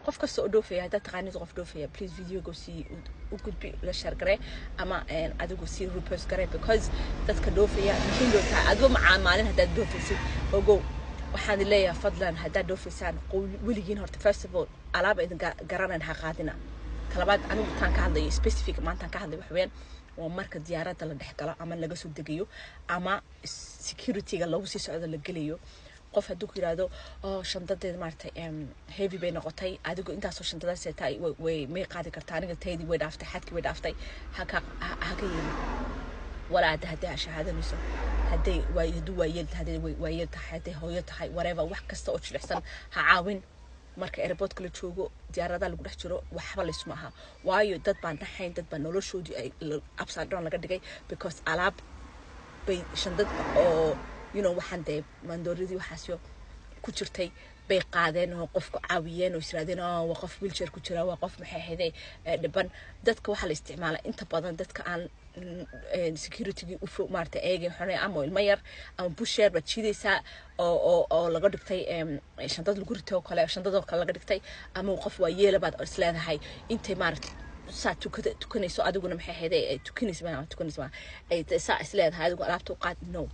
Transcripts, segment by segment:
qof kasta oo dhoofaya haddaad taqaanid qof dhoofaya please videoga sii u gudbi la share garee ama adigu sii repost garee because dadka dhoofaya muhiim loo tahay adigo macaamaalin haddaad dhoofaysid ogow waxaan leeyahay fadlan haddaad dhoofaysaan weligiin horta first of all alaaba idin garanan ha qaadina talabaad anigu taan ka hadlayo specific maantaan ka hadlay waxaweyaan waa marka diyaaradda la dhex galo ama laga soo degayo ama securityga lagu sii socdo la gelayo qof hadduu ku yidhaahdo oo shandadeed maaragtay heavy bay noqotay adigu intaasoo shandadaas tahay way may qaadi kartaa aniga taydii way dhaaftay xadkii way dhaaftay haka haka yeelin walaa hadda hadday ashahaadanayso hadday waa hadduu waayeel hadday waayeel tahay hadday hooyo tahay whatever wax kasta oo jilicsan ha caawin marka airportka la joogo diyaaradaha lagu dhex jiro waxba laysma aha waayo dad baan dhaxayn dad baa noloshoodii ay upside down laga dhigay because alaab bay shandad oo you know waxaan dee mandooradii waxaasyo ku jirtay bay qaadeen oo qofku caawiyeen oo israadeen waa qof wheelchair ku jira waa qof maxay ahaydee dhiban dadka waxaa la isticmaalaa inta badan dadka aan securitygii u fog maarata eegay xunay ama ilmo yar ama busheer baad jiidaysaa oo oo oo laga dhigtay shandad lagu ritay oo kale shandadoo kale laga dhigtay ama qof waa yeela baad isleedahay intay maarata saa tukada tukanayso adiguna maxay ahaydee tukanaysa ma tukanaysa ma ay saa isleedahay adigu alaabta u qaad no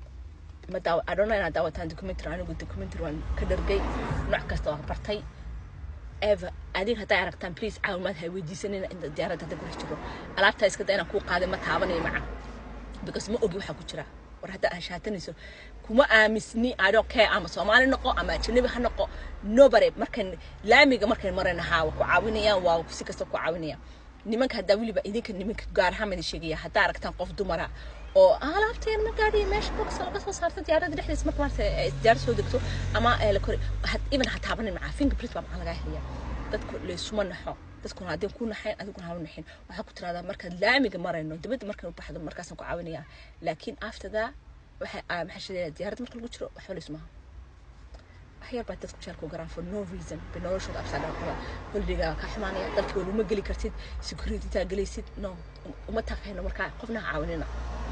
ma daaw I don't know inaad daawataan documentary anigu documentary waan ka dhargay nooc kasta waan bartay ever adiga hadday aragtaan please caawimaad ha weydiisanina inta diyaaradda hadda kula jiro alaabtaa iska da inaan kuu qaaday ma taabanayo maca because ma ogi waxaa ku jira war hadda aan shaatanayso kuma aamisni I don't care ama soomaali noqo ama ajnabi ha noqo nobody markan laamiga markan marayna haa waa ku caawinayaan waa si kasta ku caawinayaan nimanka haddaa weliba idinka nimanka gaar ahaan baan sheegaya haddaa aragtaan qof dumara oo alaabteen ma gaadhiyo meesha box laga soo saarta diyaaradda dhexdiisa marka maarta diyaarad soo degto ama la kori even ha taabanin macaa fingerprint baa maxaa lagaa helaya dadku laysuma naxo dadkuna haddii ku naxayn adiguna hau naxin waxaa ku tiraahdaa markaad laamiga marayno dibadda markaan u baxdo markaasaan ku caawinaya laakiin after that waxay maxaa sheegaya diyaaradda marka lagu jiro waxba laysmaha waxyar baa dadku jeelku garaan for no reason bay noloshooda absaadhan qaba holidagaa ka xumaanaya dalkii waluma geli kartid security taa gelaysid no uma taaqayno markaa qofna ha caawinina